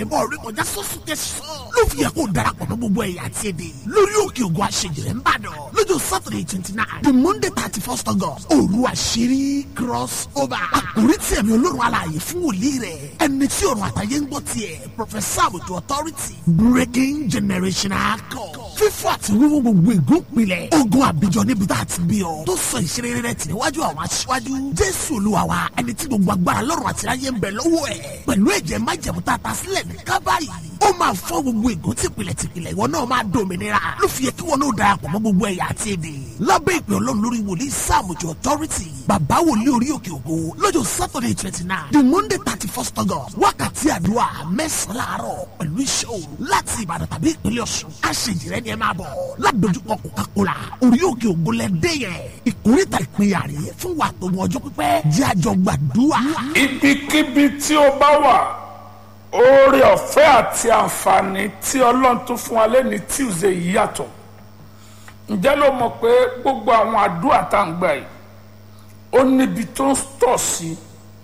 ìbọn orí kọjá sọ́sùn tẹ̀sán ló fi yẹ kó darapọ̀ mọ́ gbogbo ẹ̀yà àti èdè lórí òkè ògùn àṣejìrẹ́ ńbàdàn lọ́jọ́ saturday twenty nine the monday thirty first august òru àṣírí cross over àkórí tí ẹ̀mí olórun alààyè fún wòlíì rẹ̀ ẹni tí ọ̀run àtàyè ń gbọ́ tiẹ̀ professor àbùtù authority breaking generational code fífọ́ àti wíwú gbogbo ìgúnpilẹ̀ ogun àbíjọ níbi tá a ti bí ọ tó sọ ìṣeré rẹ̀ tì níwájú àwọn aṣíwájú jésù olúwa wa ẹni tí gbogbo agbára lọ́rùn àti ayé ń bẹ lọ́wọ́ ẹ̀ pẹ̀lú ẹ̀jẹ̀ májẹ̀mú tá a ta sílẹ̀ ní kábàárì ó máa fọ́ gbogbo ìgún tìpìlẹ̀ tìpìlẹ̀ ìwọ náà máa dòmìnira ló fi yẹ kí wọn náà darapọ̀ mọ́ gbogbo ẹ̀yà àti èdè lábẹ́ ìpè ọlọ́run lórí wòlíì sáàmùjọ authority bàbá wòlíì orí òkè ògo lọ́jọ́ saturday twenty nine the monday thirty first august wákàtí àdúrà mẹ́sàn-án láàárọ̀ pẹ̀lú iṣẹ́ òru láti ìbàdàn tàbí ìpínlẹ̀ ọ̀ṣun àṣejìrẹ́ ni ẹ máa bọ̀ ládojúkọ coca-cola orí òkè ògo lẹ́dẹ́ yẹn ìkórìtà ìpínyà rè fún wa tó mọ ọjọ́ pípẹ́ jẹ́ àjọ gbàdúrà. ibikíbi tí ó bá wà oore ọ̀fẹ́ àti àǹfààní tí ọlọ́run tó fún wa lẹ́ni tuesday yìí yàtọ̀ ǹjẹ́ ló mọ̀ pé gbogbo àwọn àdúrà tá à ń gbà yìí ó níbi tó ń tọ̀ sí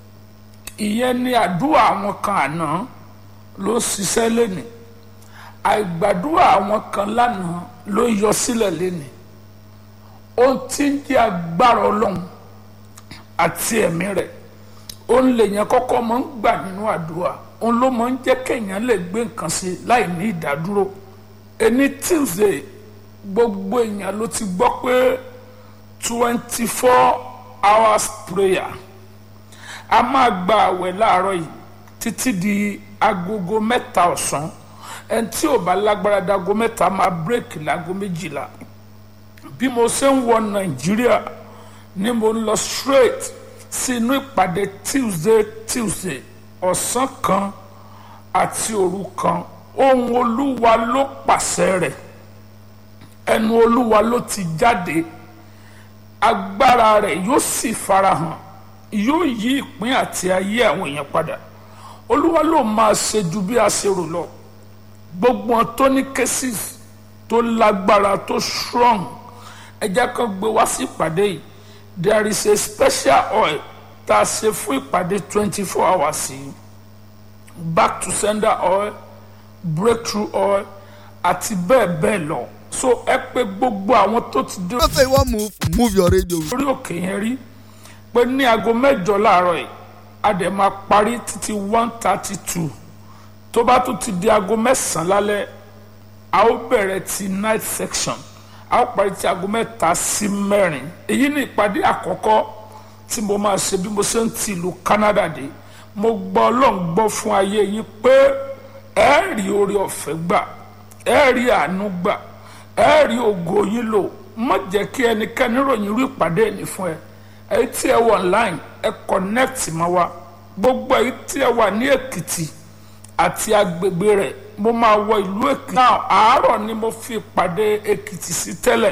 ìyẹn ni àdúrà àwọn kan àná ló ń ṣiṣẹ́ lẹ́nìí àìgbàdúrà àwọn kan lánàá ló ń yọ sílẹ̀ lẹ́nìí ohun tí ń jẹ́ agbára ọlọ́run àti ẹ̀mí rẹ̀ òun lèèyàn kọ́kọ́ máa ń gbà nínú àdúrà òun ló máa ń jẹ́ kéèyàn lè gbé nǹkan sí láì ní ìdádúró ẹni tuesday gbogbo èèyàn ló ti gbọ́ pé twenty four hours prayer a máa gba àwẹ̀ láàárọ̀ yìí títí di agogo mẹ́ta ọ̀sán ẹni tí ò bá lágbára dago mẹ́ta máa bírèkì láago méjìlá bí mo ṣe ń wọ nàìjíríà ni mo ń lọ straight sí inú ìpàdé tuesday tuesday ọ̀sán kan àti òru kan ohun olúwa ló pàṣẹ rẹ̀ ẹnu olúwa ló ti jáde agbára rẹ̀ yóò sì farahàn yóò yí ìpín àti ayé àwọn èèyàn padà olúwa ló máa ṣe ju bí a ṣe rò lọ gbogbo wọn tó ní cases tó lágbára tó strong ẹ jẹ́ kó gbé wá sí ìpàdé yìí there is a special oil tá a ṣe fún ìpàdé twenty four hours yìí back to sender oil breakthrough oil àti bẹ́ẹ̀ bẹ́ẹ̀ lọ so ẹ pé gbogbo àwọn tó ti dé Don't say you wan move, move your radio. orí òkè yẹn rí pé ní aago mẹ́jọ láàárọ̀ yìí a dẹ̀ máa parí títí one thirty two tó bá tún ti di aago mẹ́sàn-án lálẹ́ a ó bẹ̀rẹ̀ ti night section a ó parí ti aago mẹ́ta sí mẹ́rin èyí ni ìpàdé àkọ́kọ́ tí mo máa ṣe bí mo ṣe ń ti ìlú Canada dé mo gbọ́ ọlọ́run gbọ́ fún ayé yín pé ẹ rí oore ọ̀fẹ́ gbà ẹ rí àánú gbà ẹ rí ògo yín lò má jẹ́ kí ẹnikẹ́ni ròyìn irú ìpàdé ní fún ẹ èyí tí ẹ wọ online ẹ connect mọ́ wa gbogbo èyí tí ẹ wà ní Èkìtì àti agbègbè rẹ̀ mo máa wọ ìlú Èkìtì náà àárọ̀ ni mo fi ìpàdé Èkìtì sí tẹ́lẹ̀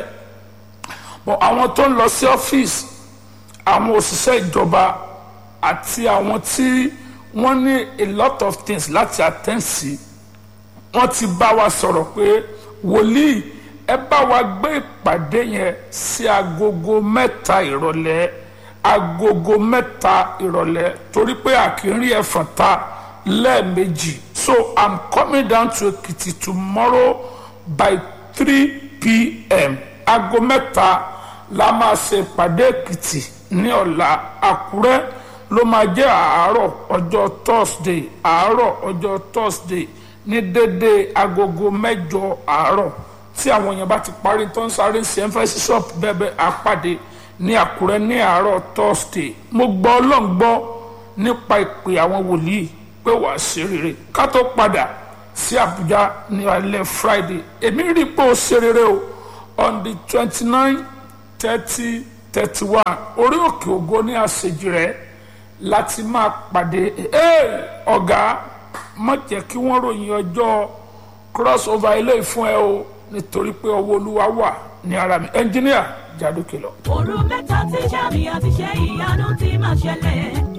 bọ̀ àwọn tó ń lọ sí ọ́fíìsì àwọn òṣìṣẹ́ ìjọba àti àwọn tí wọ́n ní a lot of things láti attend sí wọ́n ti bá wa sọ̀rọ̀ pé wòlíì ẹ bá wa gbé ìpàdé yẹn sí agogo mẹ́ta ìrọ̀lẹ́ agogo mẹ́ta ìrọ̀lẹ́ torí pé àkírí ẹ̀fọ̀n ta lẹ́ẹ̀mejì so i'm coming down to Ekiti tomorrow by three pm aago mẹ́ta la máa ṣe ìpàdé Èkìtì ní ọ̀la Àkúrẹ́ ló máa jẹ́ àárọ̀ ọjọ́ Thursday àárọ̀ ọjọ́ Thursday ní dédé agogo mẹ́jọ àárọ̀ tí àwọn èèyàn bá ti parí tó ń sáré sí emphasis shop bẹ́ẹ̀ àpàdé ní Àkúrẹ́ ní àárọ̀ Thursday mo gbọ́ Ọlọ́run gbọ́ nípa ìpè àwọn wòlíì pé wàá ṣe rere ká tó padà sí Àbújá ní alẹ́ Friday èmi rí i pé ó ṣe rere o on the twenty nine thirty thirty one orí òkè ògo ní àṣejì rẹ̀ láti máa pàdé ee ọ̀gá má jẹ́ kí wọ́n ròyìn ọjọ́ cross over ilé ìfún ẹ o nítorí pé ọwọ́ olúwa wà ní ara mi ẹnjíníà jádókè lọ. òru mẹ́ta tí sàmì àti ṣe ìyanu ti máa ṣẹlẹ̀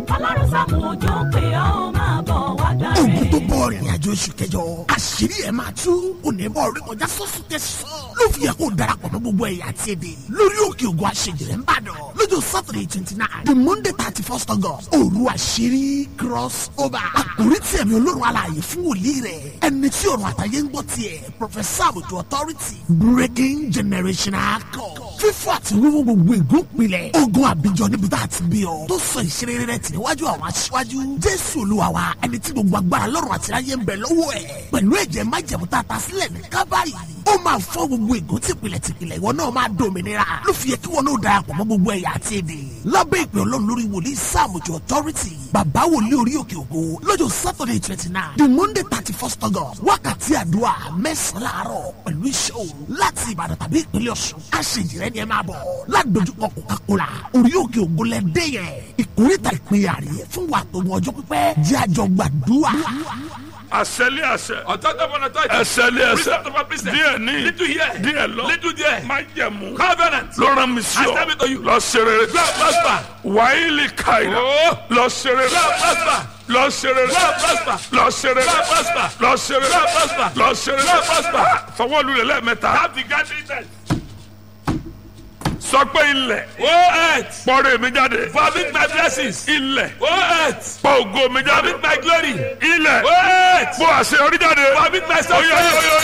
ọlọ́run sàmù òjò pé ó máa bọ̀ wá gbà ogun tó rẹ̀. bọ̀ rìnrìn àjò oṣù kẹjọ àṣírí ẹ̀ máa tú onímọ̀ orí kọjá sọ́sù tẹ̀sán ló fi yẹ kó darapọ̀ mọ́ gbogbo ẹ̀yà àti èdè lórí òkè ògùn àṣejìrẹ́ ń bàdàn lọ́jọ́ saturday twenty nine the monday thirty first august òru àṣírí cross over àkórí tí ẹ̀mí olórun alààyè fún wòlíì rẹ̀ ẹni tí ọ̀run àtàyè ń gbọ́ tiẹ̀ professor àbùtù authority breaking generational code fífọ́ àti wíwú gbogbo ègún pilẹ̀ ogun àbíjọ níbi tá a ti bí ọ tó sọ ìṣeré rẹ̀ tì níwájú àwọn aṣíwájú jésù olúwa wa ẹni tí gbogbo agbára lọ́rùn àti ayé ń bẹ lọ́wọ́ ẹ̀ pẹ̀lú ẹ̀jẹ̀ májẹ̀mú tá a ta sílẹ̀ ní kábàárì ó máa fọ́ gbogbo ègún tìpìlẹ̀ tìpìlẹ̀ ìwọ náà máa dòmìnira ló fi yẹ kí wọn náà darapọ̀ mọ́ gbogbo ẹ̀yà àti èdè lábẹ́ ìpè ọlọ́run lórí wòlíì sáàmùjọ authority bàbá wòlíì orí òkè ògo lọ́jọ́ saturday twenty nine the monday thirty first august wákàtí àdúrà mẹ́sàn-án láàárọ̀ pẹ̀lú iṣẹ́ òru láti ìbàdàn tàbí ìpínlẹ̀ ọ̀ṣun àṣejìrẹ́ ni ẹ máa bọ̀ ládojúkọ coca-cola orí òkè ògo lẹ́dẹ́ yẹn ìkórìtà ìpínyà rèé fún wa tó mọ ọjọ́ pípẹ́ jẹ́ àjọ gbàdúrà. àṣẹlé àṣẹ. Authority upon authority. ẹsẹ̀lé ẹsẹ̀. Precept upon precept. díẹ̀ ní. Little here. díẹ̀ lọ. Little there. má jẹ̀mú. Covenant. ló rán mi sí I ọ. tell it to you. lọ ṣe rere. Go and prosper. wàhálì kàìlà. Oh. lọ ṣe rere. Go and prosper. lọ ṣe rere. Go and prosper. lọ ṣe rere. Go and prosper. lọ ṣe rere. Go and prosper. lọ ṣe rere. Go and prosper. fọwọ́ lulẹ̀ lẹ́ẹ̀mẹ́ta. Have the gathering time. sọ pé ilẹ̀. Oh earth. pọ́nrẹ́ mi jáde. Vomit my blessings. ilẹ̀. Oh earth. pọ́ ògo mi jáde. Vomit my glory. ilẹ̀. Oh earth. pọ́ àṣeyọrí jáde. Vomit my Oyo, oyo, success. oyo,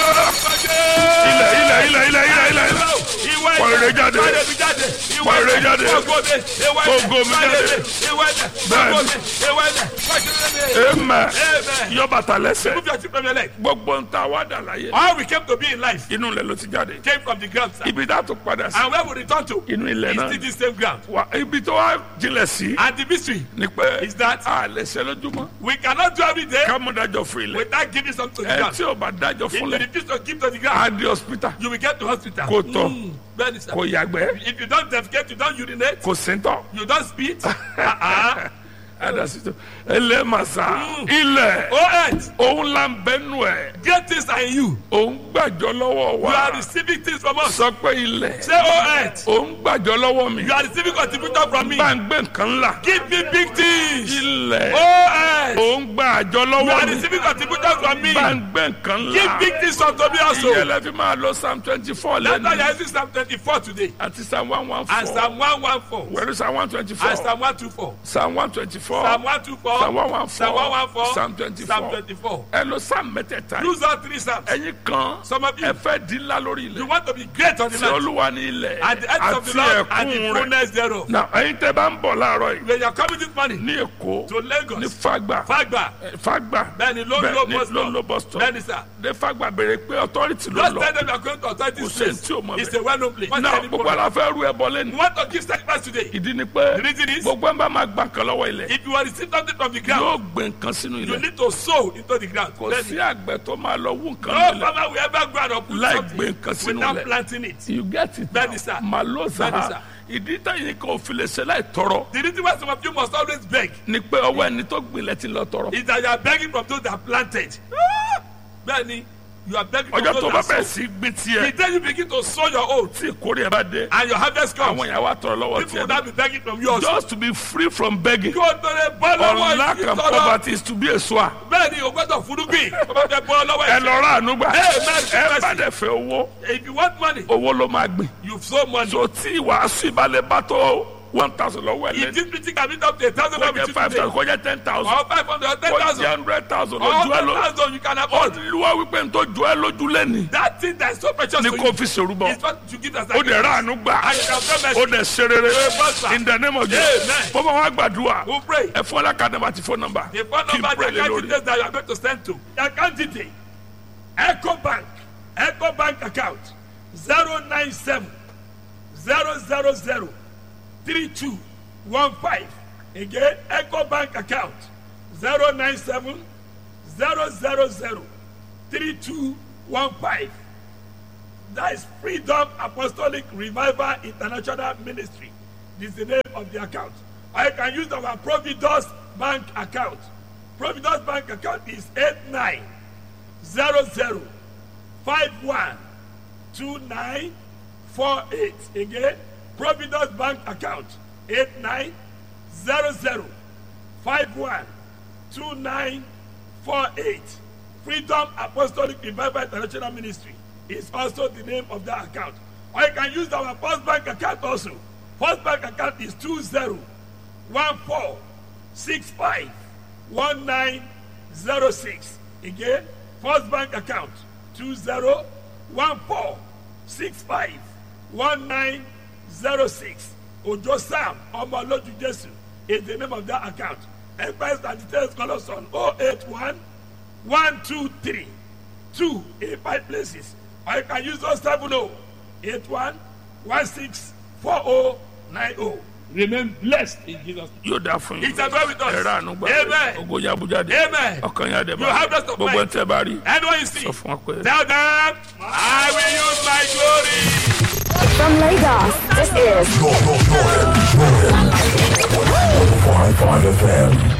oyo. ilẹ̀ ilẹ̀ ilẹ̀ ilẹ̀ ilẹ̀ ilẹ̀ ilẹ̀. Ìwọ Pọ̀ ire jáde. Pọ̀ ire jáde. Ìwọ Pọ̀ ire ẹ̀dẹ̀. jáde. Ògo mi. Ìwọ ẹ̀dẹ̀. Ògo mi Pọ̀ ire jáde. mi. Ìwọ ẹ̀dẹ̀. Bẹ́ẹ̀ni. Ògo mi. Ìwọ ẹ̀dẹ̀. Pọ̀ ire mi. amen. Amen. yọ bàtà lẹ́sẹ̀. Move your chip from your leg. gbogbo ń ta wá dà láyé. All we came to be in life inú ilẹ̀ ló ti jáde. came from the ground, sir. ibi tá a tún padà sí. And where we return to inú ilẹ̀ is náà. still the same ground. wa ibi tó wá jinlẹ̀ sí. And the mystery ni pé is that a lè ṣe lójúmọ́. we cannot do every day ká mú dájọ́ fún ilẹ̀. without giving something to the ẹ ground. tí o bá dájọ́ If fún you lẹ̀. refuse to give to the a ground, di hospital. you will get to hospital. kò tọ̀ Mm, bẹ́ẹ̀ni sir. kò yàgbẹ́ If you don't defecate, you don't urinate, kò síntọ̀. you don't spit. Uh-uh. adasito ẹlẹ́màsá ilẹ̀ Oh earth, òun là ń bẹ́nu ẹ̀ great things are in you. òun gbàjọ́ lọ́wọ́ You are wa receiving things from us. sọ pé ilẹ̀ Say, oh earth, òun gbàjọ́ lọ́wọ́ mi you are receiving contribution from me. bá ń gbé nǹkan ńlá Give me big things. ilẹ̀ Oh earth, òun gbàjọ́ you are lọ́wọ́ mi receiving contribution from me. bá ń gbé nǹkan Give ńlá big things unto me also. ìyẹlẹ fi máa lọ psalm twenty four That's why you lẹ́nu are using Psalm 24 today. àti psalm one one And four Psalm 114. wẹ̀rù psalm one twenty four And Psalm 124. psalm one twenty four Psalm 124. psalm one one Psalm four 114. psalm twenty Psalm four 24. ẹ lọ psalm mẹ́tẹ̀ẹ̀ta yìí. Use all three Psalms. ẹ̀yin kan Some of you, ẹ fẹ́ di ńlá lórí you ilẹ̀ want to be great on the tí land. olúwa ní ilẹ̀ And the earth of the àti Lord and the ẹ̀kún rẹ̀ fullness thereof. na ẹ̀yin tẹ́ bá ń bọ̀ láàárọ̀ yìí When you are coming this morning ní èkó to Lagos, ní fagba Fagba, eh, fagba Bẹ́ẹ̀ni, ló ń bẹ́ẹ̀ lo ní bus stop. ló ń lo bus stop Bẹ́ẹ̀ni, sir. ní fagba béèrè pé authority ló just lọ tell them you are going to authority Kò sẹ́ni space. tí ò mọ̀ It's bẹ́ẹ̀. a well-known place. What's náà any gbogbo problem? àlàfẹ́ rú ẹbọ You lẹ́nu want to give sacrifice today. ìdí ni pé The reason is- gbogbo ẹ̀ ń bá máa gbà kan lọ́wọ́ ilẹ̀ If you are receiving something from the yóò ground, gbé nǹkan sínú you ilẹ̀ need to sow into the ground. kò Then sí àgbẹ̀ tó máa lọ wú nǹkan No nílẹ̀ farmer will ever go out and put Láì something gbé nǹkan sínú without ilẹ̀. planting it. you get it Bẹ́ẹ̀ni, sir. maloza Bẹ́ẹ̀ni, sir. ìdí táyìn kan ò fi lè ṣe láì tọrọ The reason why some of you must always beg ni pé ọwọ́ ẹni tó gbilẹ̀ ti lọ tọrọ. is that you are begging from those that planted. Ah! Bẹ́ẹ̀ni, you are begging from ọjọ́ tó those bá that bẹ̀rẹ̀ sow. sí gbin The tiẹ̀ day you begin to sow your own tí ìkórè ẹ̀ bá dé and your harvest comes, àwọn ìyàwó àtọ̀rọ̀ lọ́wọ́ people will tiẹ̀ not be begging from you also. just to be free from begging Kí o tó lè bọ́ lọ́wọ́ unlack and ìtọ́nà. poverty is to be a sower. Bẹ́ẹ̀ni, o gbọ́dọ̀ furugbìn. O bá fẹ́ bọ́ lọ́wọ́ ẹ ìtọ́nà. lọ rà àánú gbà Amen. ẹ bá dẹ̀ fẹ́ owó If you want money, owó ló máa gbìn. you sow money. so tí ìwàásù ìbálẹ̀ bá tó one thousand lọ́wọ́ ẹ̀ If lẹ́nu this meeting can meet up to a thousand kó dollars jẹ́ with five you thousand today, kó jẹ́ ten thousand or five hundred or ten kó jẹ́ thousand, hundred thousand or lójú ẹ ten lọ. thousand you can afford. olúwa wípé n tó ju ẹ lójú lẹ́ni That thing that is so precious ni to kò you fi ṣèrúbọ. is what you give as ó dẹ̀ rà àánú gbà And you can pay mercy. ó dẹ̀ ṣe rere prosper. in the name of Amen. Jesus bọ́bá wa gbàdúrà We'll pray. ẹ fún ọlá kan nàmbà àti fóònù nàmbà The phone kí n number, pray the lé account lórí. details that you are going to send to. The account detail. Echo Bank. Echo Bank account. 097 000 3215. Again, Echo Bank account. 097 000 3215. That is Freedom Apostolic Revival International Ministry. This is the name of the account. I can use our Providus Bank account. Providus Bank account is 8900512948. Again, Providus Bank account 8900512948. 51 2948. Freedom Apostolic Revival International Ministry is also the name of that account. Or you can use our First Bank account also. First Bank account is 20 14 65 1906. Again, First Bank account 20 14 65 1906. Ojo Sam Omoloju Jesu is the name of that account. Empires and details call us on 081 123 2 in five places. Or you can use those 70 81 16 4090. Remain blessed in Jesus' name. yóò dáa fún yín. It's a God with us. ẹ̀rọ àánú gbà Amen. ogo yabujáde. Amen. ọkàn yà dẹ̀ You have rest of gbogbo mind. ẹ̀ tẹ́ bá rí. Anyone you see, sọ fún wọn pé. tell them, I will use my glory. From Lagos, this is Five FM.